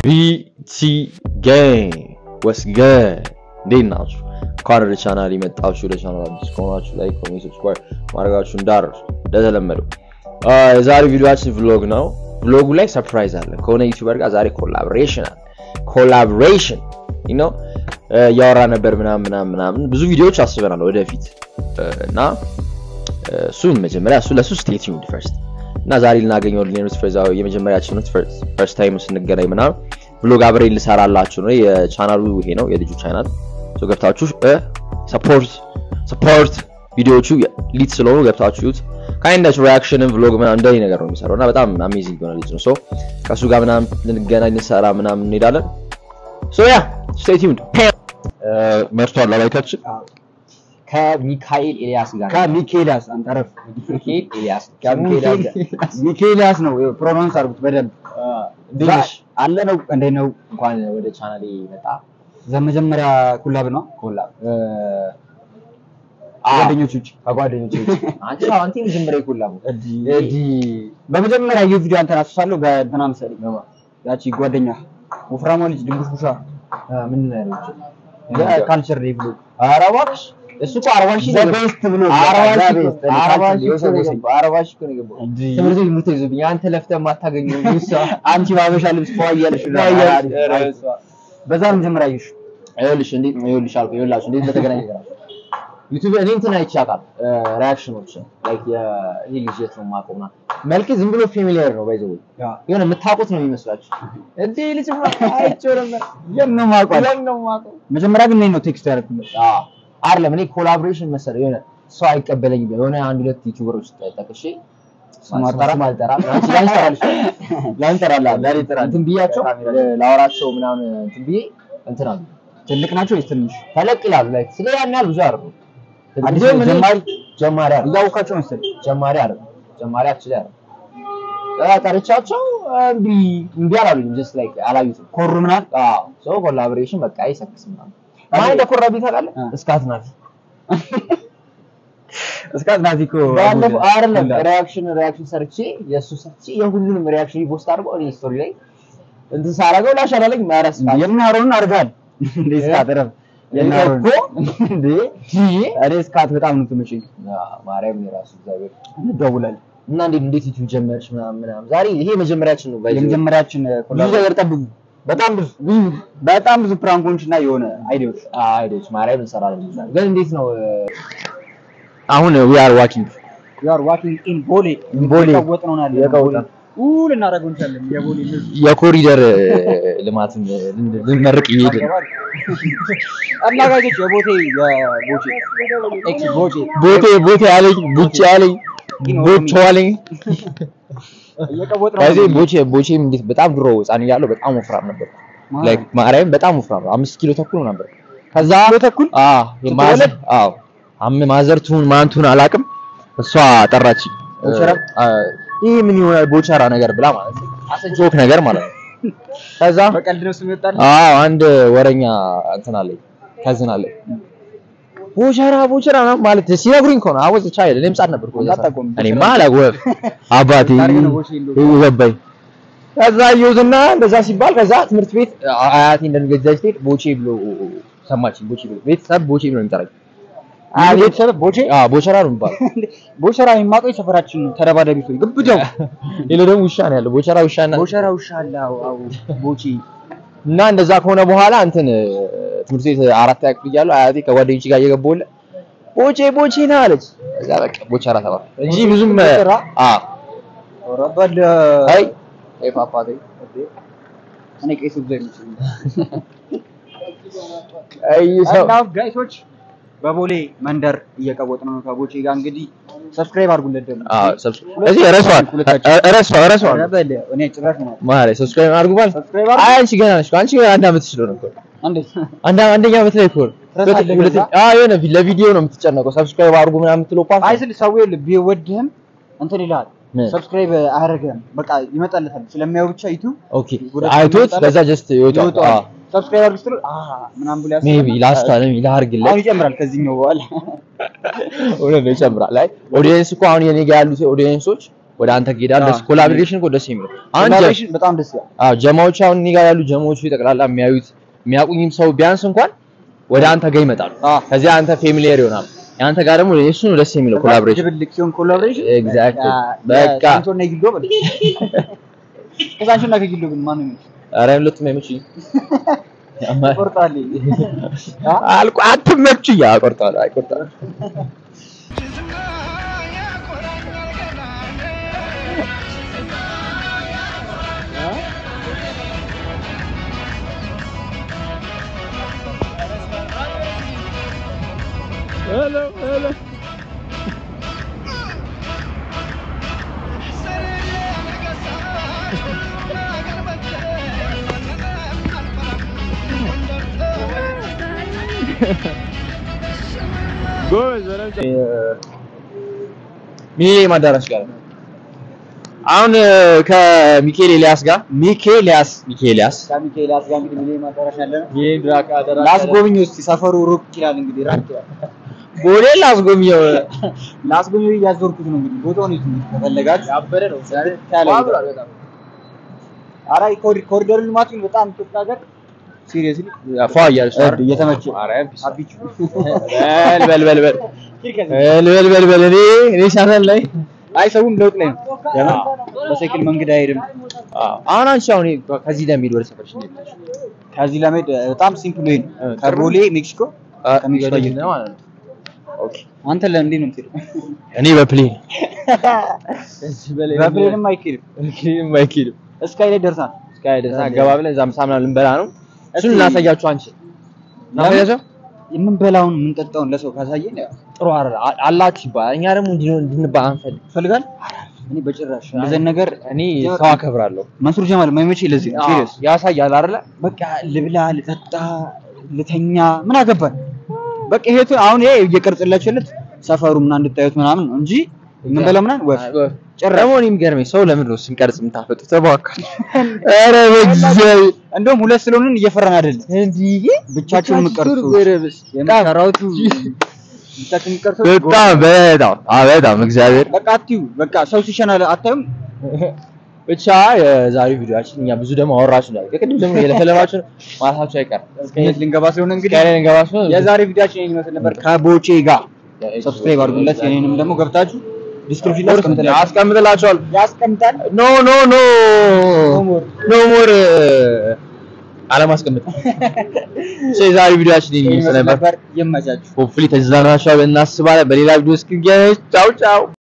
ቢቲ ጋንግ ወስ ገድ እንዴት ናችሁ? እንኳን ወደ ቻናል የመጣችሁ ለቻናል አዲስ ከሆናችሁ ላይክ፣ ኮሜንት፣ ሰብስክራይብ ማድረጋችሁ እንዳትረሱ። እንደተለመደው የዛሬው ቪዲዮችን ቭሎግ ነው። ቭሎጉ ላይ ሰርፕራይዝ አለ ከሆነ ዩቲዩበር ጋር ዛሬ ኮላቦሬሽን አለ። ኮላቦሬሽን ነው እያወራ ነበር ምናምን ምናምን ምናምን ብዙ ቪዲዮዎች አስበናል ወደፊት እና እሱን መጀመሪያ እሱ ለሱ ስቴት ዩኒድ ፈርስት እና ዛሬ ልናገኘው ልኔኑት ፈዛው የመጀመሪያችን ነው ፈርስት ታይም ስንገናኝ ምናምን ብሎግ አብሬ ልሰራላችሁ ነው። የቻናሉ ይሄ ነው የልጁ ቻናል ሶ ገብታችሁ ሰፖርት ሰፖርት ቪዲዮቹ ሊት ስለሆኑ ገብታችሁ ዩት ካይንዳች ሪያክሽንን ቭሎግ ምናምን እንደዚህ ነገር ነው የሚሰራው እና በጣም አሜዚንግ የሆነ ልጅ ነው። ሶ ከእሱ ጋር ምናምን ልንገናኝ ልንሰራ ምናምን እንሄዳለን። ሶ ያ ስቴይ ቲዩንድ መርቷል አላይታችን ከሚካኤል ኤልያስ ጋር ከሚኬላስ አንተ ረፍ ሚካኤል ኤልያስ ሚኬላስ ነው ፕሮናንስ አድርጉት በደንብ እንዴት ነሽ? አለ ነው እንዴት ነው እንኳን ወደ ቻናሌ መጣ ዘመጀመሪያ ኩላብ ነው ኮላብ ጓደኞች ውጭ ከጓደኞቼ ውጭ አንቺ አዎ፣ አንተ የመጀመሪያ ኮላብ ነው። እዲ በመጀመሪያ ይህ ቪዲዮ አንተን አስሳለሁ በእንትና መሰለኝ ያቺ ጓደኛ ወፍራሟ ልጅ ድንቡሽ ቡሻ ምንድን ነው ያለችው? ካልቸር ዴይ ብሎ ኧረ እባክሽ እሱ እኮ አርባ ሺህ ነው የገባው። ዘቤስት ብሎ አርባ ሺህ ዘ እኮ- ቤስት አርባ ካልቸር ሺህ እኮ ነው ዴይ የገባው። አርባ ሺህ እኮ ነው የገባው። እንዲ ትምህርት ቤት ምርት ይዞብኝ አንተ ለፍተህ የማታገኘው እሷ አንቺ ባበሻ ልብስ ፏ እያለሽ ነው። አሪፍ፣ አሪፍ። በዛ ነው መጀመሪያ አየሽ ይኸውልሽ እንዴት ይኸውልሽ አልኩ ይኸውላችሁ እንዴት እንደተገናኘ ይገራል ዩቲዩብ እኔ እንትን አይቼ አውቃለሁ ሪያክሽኖች ላይክ ይሄ ልጅ የት ነው የማውቀው ምናምን መልክ ዝም ብሎ ፌሚሊየር ነው ባይዘው የሆነ የምታውቁት ነው የሚመስላችሁ እንዴ ልጅ አይቼው ነበር የት ነው የማውቀው? የት ነው የማውቀው መጀመሪያ ግን እኔ ነው ቴክስት ያደረኩለት አዎ አይደለም እኔ ኮላቦሬሽን መሰለኝ የሆነ ሰው አይቀበለኝም የሆነ አንድ ሁለት ዩቲዩበሮች ጠቅሼ ስም አልጠራም? ስም አልጠራም አንቺ ላንጠራልሽ ላንጠራላ እንትን ብያቸው ላወራቸው ምናምን እንትን ብዬ እንትን አሉ ትልቅ ናቸው ወይስ ትንሽ? ተለቅ ይላሉ ላይክ ስለ ያን ያህል ብዙ አይደሉም አዲስ ብዙም እኔ ጀማሪ ጀማሪ አይደሉም እያወቃቸው መሰለኝ ጀማሪ አይደሉም ጀማሪ አክቹሊ አይደሉም እ ጠርቻቸው እምቢ እምቢ አላሉኝም ጀስት ላይክ አላዩትም ኮሩ ምናምን አዎ ሶ ኮላቦሬሽን በቃ አይሰክስም ምናምን ማን እንደኮራብኝ ታውቃለህ እ። እስካት ናት እስከ ናዚ እኮ ባለፈው አይደለም ሪያክሽን ሪያክሽን ሰርቼ የእሱ ሰርቼ የሁሉንም ሪያክሽን ፖስት አድርጎ እኔ ስቶሪ ላይ እንትን ሳረገው ላሻላለኝ ማረስ የምናሮን አድርጋል እንዴ እስካት ረፍ የምናሮን እኮ እንዴ እኔ እስካት በጣም ነው ትመጪኝ ማርያም የራሱ እግዚአብሔር እንደውላለን እና እንዴት እንዴት ዩቲዩብ ጀመርሽ ምናምን ምናምን ዛሬ ይሄ መጀመሪያችን ነው ባይዘ የመጀመሪያችን ብዙ ኮላቦ ነገር ጠብቁ በጣም ብዙ ብዙ በጣም ብዙ ፕራንኮች እና የሆነ አይዲያዎች አይዶች ማርያም እንሰራለን ግን እንዴት ነው አሁን ዊ አር ዋኪንግ you are walking in ቦሌ ቦሌ የቀወጥ ነው ያለ የቀወጥ ቦሌ ኡ ልናደርገው እንችላለን የቦሌ ልጅ የኮሪደር ልማትን ልንመርቅ እየሄድን ነው። አናጋጆች የቦቴ የቦቼ ኤክስ ቦቼ ቦቴ ቦቴ አለኝ ቡጭ አለኝ ቦቾ አለኝ እየቀወጥ ነው ከዚህ ቦቼ ቦቼም እንዴት በጣም ድሮ ህፃን እያለሁ በጣም ወፍራም ነበር ላይክ ማርያም በጣም ወፍራም ነው አምስት ኪሎ ተኩል ነበር ከዛ ተኩል አዎ የማዘር አዎ አም ማዘር ትሁን ማን ትሁን አላውቅም እሷ ጠራች ቦቸራ? ይህ ምን ይሆናል ቦቸራ ነገር ብላ ማለት ነው ጆክ ነገር ማለት ነው ከዛ በቀልድ ነው ስም ይወጣል አዎ አንድ ወረኛ እንትን አለኝ ከዝን አለኝ ቦቸራ ቦቸራ ምናምን ማለት ሲነግሩኝ ከሆነ አወዝ ቻይል እኔም ህፃን ነበርኩ በዛ ሰዓት። አታውቀውም። እኔማ አላውቅም አባቴ ታሪክ ነው ቦቼ የለውም። ይኸው ገባኝ ከዛ እየውዝና እንደዛ ሲባል ከዛ ትምህርት ቤት አያቴ እንደሚገዛች ትሄድ ቦቼ ብሎ ሰማችኝ ቦቼ ብሎ ቤተሰብ ቦቼ ብሎ ነው የሚጠራኝ አይ ቤተሰብ ቦቼ አዎ ቦቸራ ነው የሚባለው ቦቸራ የሚማቀው የሰፈራችን ነው ተደባዳቢ ሰው ግብዳው ሌላ ደግሞ ውሻ ነው ያለው ቦቸራ ውሻ እና ቦቸራ ውሻ አለ አዎ አዎ ቦቼ እና እንደዛ ከሆነ በኋላ እንትን ትምህርት ቤት አራት ያክል እያለሁ አያቴ ከጓደኞች ጋር እየገባሁለ ቦቼ ቦቼ ና አለች። ከዛ በቃ ቦቸራ ተባለ እንጂ ብዙም ቦቸራ? አዎ ወረበል አይ አይ ፓፓቴ እኔ ቄስ ብዙ አይመስለኝም አይ ሰው እና ጋይሶች በቦሌ መንደር እየቀወጥ ነው ከቦቼ ጋር እንግዲህ ሰብስክራይብ አድርጉለት ደግሞ አዎ ሰብስክራይብ እዚህ ረሷል ረሷል ረሷል ረበል እኔ ጭራሽ ነው ማለት ሰብስክራይብ አድርጉ ማለት ሰብስክራይብ አይ አንቺ ገና ነሽ አንቺ ገና አንድ ዓመት ስለሆነ እኮ እንዴት አንድ አንደኛ ዓመት ላይ እኮ ነው። ትረሳለህ ሁለተኛ ከዛ? አዎ የሆነ ለቪዲዮ ነው የምትጨነቀው ሰብስክራይብ አድርጉ ምናምን የምትለው ፓርት አይ ስል ሰው ይኸውልህ ቢወድህም እንትን ይልሃል ምን? ሰብስክራይብ አያደርግህም በቃ ይመጣለታል ስለሚያየው ብቻ ዩቲዩብ ኦኬ ወደ አይቶት ይመጣል። ከዛ ጀስት ይወጣል ይወጣዋል አዎ ሰብስክራይብ አድርግ ስትለው አሃ ምናምን ብሎ ያስባል። ሜቢ ላስታ ነው ላርግለት አሁን ይጨምራል ከዚህኛው በኋላ እውነት ነው ይጨምራል። ላይ ኦዲየንስ እኮ አሁን የኔ ጋር ያሉት ኦዲየንሶች ወደ አንተ ሄዳል። አዎ። ደስ ኮላቦሬሽን እኮ ደስ የሚለው አሁን ጀ- ኮላቦሬሽን በጣም ደስ ይላል። አዎ ጀማዎች አሁን እኔ ጋር ያሉ ጀማዎቹ ጠቅላላ የሚያዩት የሚያውቁኝም ሰው ቢያንስ እንኳን ወደ አንተ ጋር ይመጣሉ። አዎ። ከዚያ አንተ ፌሚሊየር ይሆናል። የአንተ ጋር ደግሞ የእሱ ነው ደስ የሚለው ኮላቦሬሽን። ድብልቅ ሲሆን ኮላቦሬሽን ኤግዛክትሊ በቃ ሳንቾና ጊሎ በል ከሳንቾና ከጊሎ ግን ማን ነው ኧረ ሁለቱም አይመችኝም። ቆርጣል አልቆ አትመችኝ። አቆርጣለሁ አይቆርጣለሁ ሚሊኒየም አዳራሽ ጋር ነው። አሁን እ፣ ከሚካኤል ኤልያስ ጋር ሚኬሊያስ ሚካኤል ኤልያስ ከሚኬሊያስ ጋር እንግዲህ ሚሊኒየም አዳራሽ ያለ ነው። ይሄን ድራካ አዳራሽ ላስጎብኝ ውስጥ ሰፈሩ ሩቅ ይላል እንግዲህ ራቅ ይላል። ቦሌ ላስጎብኘው ላስጎብኝ እያዞርኩት ነው እንግዲህ ቦታውን ይዙ ከፈለጋችሁ ያበደ ነው። ያለ ኧረ ኮሪ- ኮሪደር ልማቱ ግን በጣም ኢትዮጵያ ሀገር ሲሪየስሊ ፏ እያለች ነው አይደል? እየተመቸ ኧረ ቢስ- አቢቹ በል በል በል በል በል በል በል በል እኔ እኔ ቻናል ላይ አይ ሰውም ለውጥ ላይ ነው። ለምን በሳይክል መንገድ አይሄድም። አዎ። አሁን አንቺ አሁን ከዚህ ለሚሄድ ወደ ሰፈርሽ እንዴት ነሽ? ከዚህ ለመሄድ በጣም ሲምፕል ወይ ነው። እ፣ ከቦሌ ሜክሲኮ አ- ከሜክሲኮ ገደል አየር ነው ማለት ነው። ኦኬ አንተ ለእንዴት ነው የምትሄደው? እኔ በፕሌን በፕሌንም አይኬድም። በፕሌንም አይኬድም። እስካይ ላይ ደርሳል። እስካይ ደርሳ ገባ ብለን እዛም ሳምና ልንበላ ነው። እሱን እናሳያችሁ አንቺ እናሳያችሁ የምንበላውን የምንጠጣውን ለሰው ካሳየን ያው ጥሩ አይደል አ- አላችሁ ይባላል። እኛ ደግሞ እንዲህ ነው እንድንባል አንፈልግ። ይፈልጋል። እኔ በጭራሽ እንደዚህ ነገር እኔ ሰው አከብራለሁ። መንሱር ጀማል የማይመቸኝ ለዚህ ነው። ሲሪየስ ያሳያል አይደለ? በቃ ልብላ፣ ልጠጣ፣ ልተኛ ምን አገባን? በቃ ይሄቱ አሁን ይሄ እየቀርጽላችሁለት ሰፈሩ ምናምን እንድታዩት ምናምን ነው እንጂ የምንበላው ምናምን ወፍ ጭራሽ ደግሞ እኔ የሚገርመኝ ሰው ለምን ነው ስንቀርጽ የምታፈጡት? ተባካል። ኧረ በእግዚአብሔር እንደውም ሁለት ስለሆንን እየፈራን አይደለም። እንዲህ ብቻችሁን የምትቀርጹ የምትሰራውቱ ብቻችሁን የምትቀርጹ በጣም በጣም አዎ በጣም እግዚአብሔር በቃ አትዩ በቃ ሰው ሲሸና አታዩም። ብቻ የዛሬው ቪዲዮአችን እኛ ብዙ ደግሞ አወራችሁ ነው። ከቅድም ደግሞ የለፈለማችሁ ማለታችሁ አይቀርም። እስከየት ልንገባ ስለሆነ እንግዲህ ከእኔ ልንገባችሁ ነው። የዛሬ ቪዲዮአችን ይሄን ይመስል ነበር። ከቦቼ ጋር ሰብስክራይብ አድርጉለት። የኔንም ደግሞ ገብታችሁ ዲስክሪፕሽን ላይ አስቀምጥላችሁ አስቀምጥላችኋል። ያስቀምጣል። ኖ ኖ ኖ ሞር ኖ ሞር አለማስቀምጥ። እሺ የዛሬው ቪዲዮአችን ይሄን ይመስል ይመስል ነበር። ነበር። ይመቻችሁ። ሆፕፉሊ ተዝናናችኋል እናስባለን። በሌላ ቪዲዮ እስክንገናኝ ቻው ቻው።